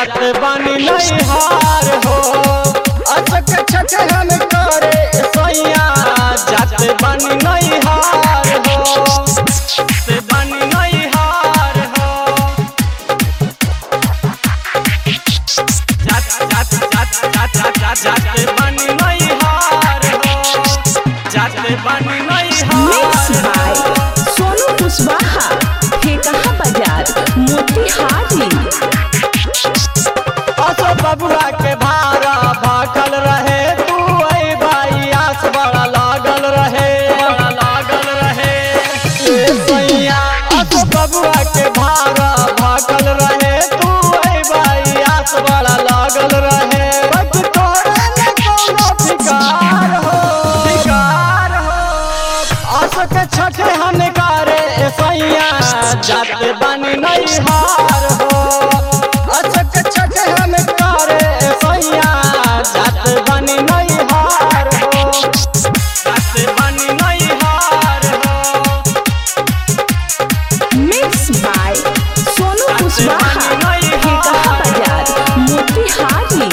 जात बानी नहीं हार हो अचक छठ हम करे सैया जात बानी नहीं हार हो जात बानी नहीं हार हो जात जात जात जात जात जात जात बानी नहीं हार हो जात बानी नहीं मिक्स हार बाय हो सोनू कुशवाहा ठेकहा बाजार मोतिहारी असो बबुआ के भारा भाखल रहे तू आई भाई आस बड़ा लागल रहे बड़ा लागल रहे ए सैया असो बबुआ के भारा भाखल रहे तू आई भाई आस बड़ा लागल रहे बच तोरे न कोनो फिकार हो फिकार हो आस के छठे हम करे ए सैया जात बनी नहीं हार हो अचक छठ हम करे सैया जात बनी नहीं हार हो जात बनी नहीं हार हो मिक्स बाय सोनू कुशवाहा ठेकहा बाजार मोतिहारी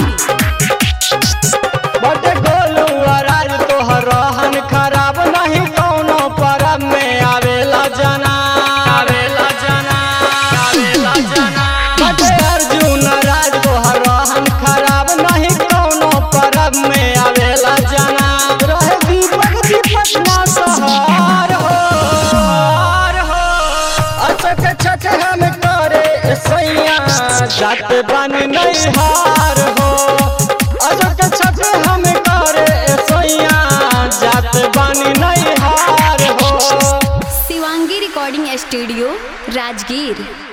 बट गोलू राज तोहर रहन खराब नहीं कौनो परब में आवेला जना आवेला जना आवेला जना बट अर्जुन राज तोहर रहन खराब नहीं कौनो परब में आवेला जना रहे दीपक दीपक ना सहार हो हार हो अचक छठ हम करे सैया जात बनी नहीं हार हो अचक छठ हम करे सैया जात बनी नहीं हार हो शिवांगी रिकॉर्डिंग स्टूडियो राजगीर